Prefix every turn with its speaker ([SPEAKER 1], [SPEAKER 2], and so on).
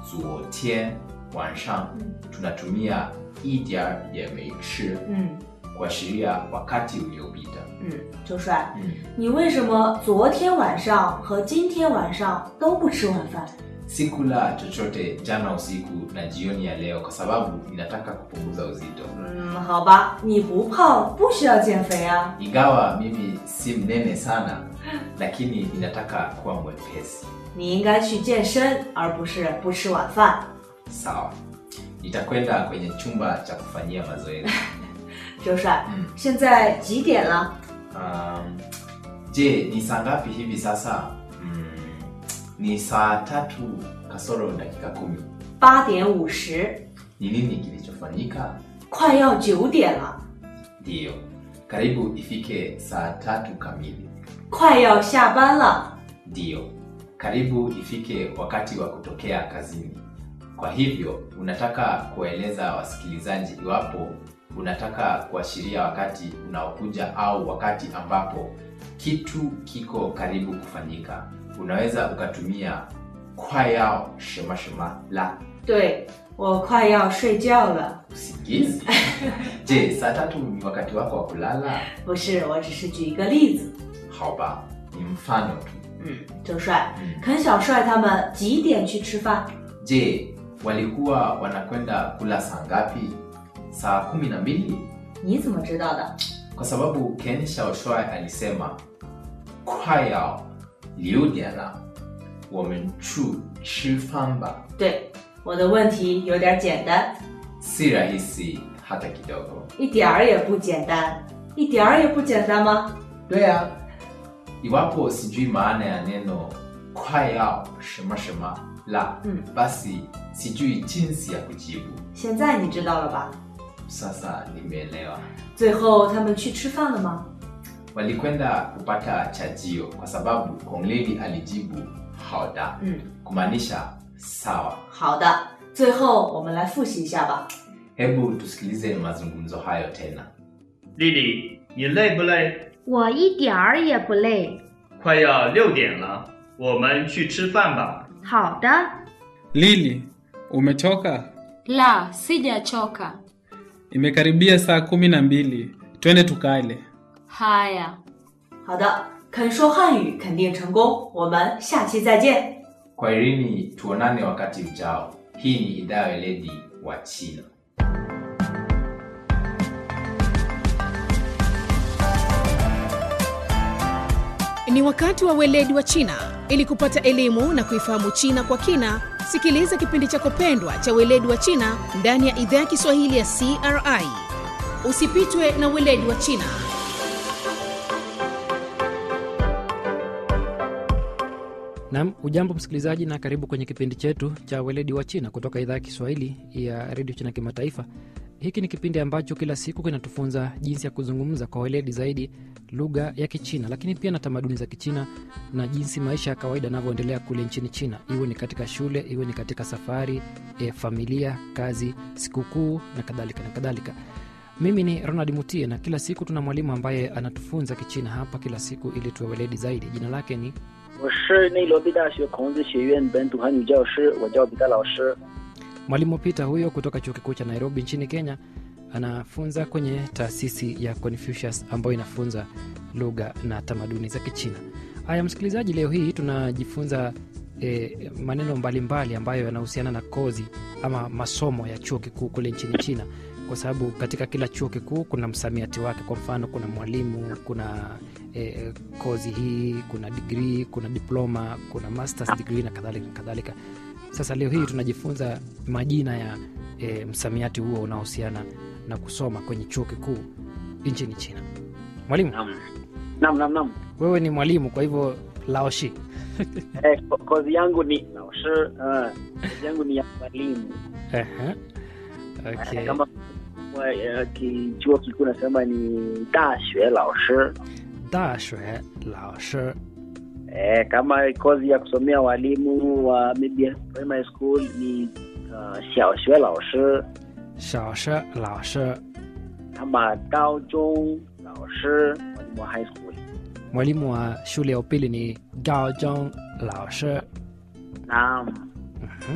[SPEAKER 1] 昨天晚上tunatumia 一点儿也没吃
[SPEAKER 2] 嗯
[SPEAKER 1] kuashiria wakati uliopita
[SPEAKER 2] 嗯，周帅，
[SPEAKER 1] mm.
[SPEAKER 2] 你为什么昨天晚上和今天晚上都不吃晚饭？
[SPEAKER 1] sikula chochote jana usiku na jioni ya leo kwa sababu ninataka kupunguza uzito
[SPEAKER 2] 嗯，好吧，你不胖不需要减肥啊。
[SPEAKER 1] ingawa mimi si mnene sana lakini ninataka kuwa mwepesi
[SPEAKER 2] 你应该去健身，而不是不吃晚饭。
[SPEAKER 1] sawa nitakwenda kwenye chumba cha kufanyia mazoezi
[SPEAKER 2] 周帅，
[SPEAKER 1] mm.
[SPEAKER 2] 现在几点了？
[SPEAKER 1] um, je ni saa ngapi hivi sasa mm, ni saa tatu kasoro dakika kumi
[SPEAKER 2] 八点五十，
[SPEAKER 1] ni nini kilichofanyika
[SPEAKER 2] 快要九点了，
[SPEAKER 1] ndiyo karibu ifike saa tatu kamili
[SPEAKER 2] 快要下班了。
[SPEAKER 1] ndiyo karibu ifike wakati wa kutokea kazini kwa hivyo unataka kuwaeleza wasikilizaji iwapo unataka kuashiria wakati unaokuja au wakati ambapo kitu kiko karibu kufanyika unaweza ukatumia kwayao shemashema la
[SPEAKER 2] 对，我快要睡觉了。
[SPEAKER 1] usingizi je saa tatu ni wakati wako wa kulala
[SPEAKER 2] 不是，我只是举一个例子。
[SPEAKER 1] hauba ni mfano tu
[SPEAKER 2] 嗯，周帅，
[SPEAKER 1] mm.
[SPEAKER 2] 肯小帅他们几点去吃饭？
[SPEAKER 1] je walikuwa wanakwenda kula saa ngapi saa kumi na mbili
[SPEAKER 2] 你怎么知道的？
[SPEAKER 1] kwa sababu ken shaoshwai alisema kwaya liudiana wamenchu chifamba
[SPEAKER 2] 对，我的问题有点简单，
[SPEAKER 1] si rahisi hata kidogo
[SPEAKER 2] 一点儿也不简单，一点儿也不简单吗？
[SPEAKER 1] dea iwapo sijui maana ya neno kwaya shemashema la
[SPEAKER 2] Mm.
[SPEAKER 1] basi sijui jinsi ya kujibu
[SPEAKER 2] 现在你知道了吧？
[SPEAKER 1] sasa nimeelewa
[SPEAKER 2] 最后他们去吃饭了吗？
[SPEAKER 1] walikwenda kupata chajio kwa sababu kongleli alijibu hauda
[SPEAKER 2] 嗯，
[SPEAKER 1] kumaanisha sawa
[SPEAKER 2] 好的。最后我们来复习一下吧。
[SPEAKER 1] hebu tusikilize mazungumzo hayo tena
[SPEAKER 3] 丽丽，你累不累？
[SPEAKER 4] 我一点儿也不累。
[SPEAKER 3] 快要六点了，我们去吃饭吧。
[SPEAKER 4] 好的，
[SPEAKER 5] Lili, umechoka?
[SPEAKER 6] La, sijachoka.
[SPEAKER 5] Imekaribia saa kumi na mbili, twende tukale.
[SPEAKER 6] Haya.
[SPEAKER 2] 好的，肯说汉语肯定成功。我们下期再见。
[SPEAKER 1] kwaherini tuonane wakati ujao hii ni idhaa ya weledi wa china
[SPEAKER 7] Ni wakati wa weledi wa China. Ili kupata elimu na kuifahamu China kwa kina, sikiliza kipindi chako pendwa cha weledi wa China ndani ya idhaa ya Kiswahili ya CRI. Usipitwe na weledi wa China.
[SPEAKER 8] Nam, ujambo msikilizaji, na karibu kwenye kipindi chetu cha weledi wa China kutoka idhaa ya Kiswahili ya redio China Kimataifa. Hiki ni kipindi ambacho kila siku kinatufunza jinsi ya kuzungumza kwa weledi zaidi lugha ya Kichina, lakini pia na tamaduni za Kichina na jinsi maisha ya kawaida yanavyoendelea kule nchini China, iwe ni katika shule, iwe ni katika safari, e, familia, kazi, sikukuu na kadhalika na kadhalika. Mimi ni Ronald Mutie na kila siku tuna mwalimu ambaye anatufunza Kichina hapa kila siku ili tuwe weledi zaidi. Jina lake ni
[SPEAKER 9] 我是内罗毕大学孔子学院本土汉语教师，我叫彼得老师。
[SPEAKER 8] Mwalimu Peter huyo kutoka chuo kikuu cha Nairobi nchini Kenya anafunza kwenye taasisi ya Confucius ambayo inafunza lugha na tamaduni za Kichina. Haya msikilizaji, leo hii tunajifunza e, maneno mbalimbali ambayo yanahusiana na kozi ama masomo ya chuo kikuu kule nchini China, kwa sababu katika kila chuo kikuu kuna msamiati wake. Kwa mfano, kuna mwalimu, kuna e, kozi hii, kuna digrii, kuna diploma, kuna masters degree na kadhalika na kadhalika. Sasa leo hii tunajifunza majina ya e, msamiati huo unaohusiana na kusoma kwenye chuo kikuu nchini China. Mwalimu,
[SPEAKER 9] Naam, naam, naam, naam.
[SPEAKER 8] wewe ni mwalimu, kwa hivyo laoshi
[SPEAKER 9] Eh, ko- kozi yangu ni 老师，嗯，kozi yangu ni ya mwalimu.
[SPEAKER 8] Ehe.
[SPEAKER 9] Eh,
[SPEAKER 8] Okay.
[SPEAKER 9] Kama kwa eh, ki- chuo kikuu nasema ni 大学老师。
[SPEAKER 8] Dashue laoshi
[SPEAKER 9] Eh, kama kozi ya kusomea walimu wa maybe primary school ni uh, 小学老师
[SPEAKER 8] shaoshi laoshi.
[SPEAKER 9] ama 高中老师 mwalimu wa high school.
[SPEAKER 8] Mwalimu wa shule ya upili ni gaojong laoshi.
[SPEAKER 9] Naam.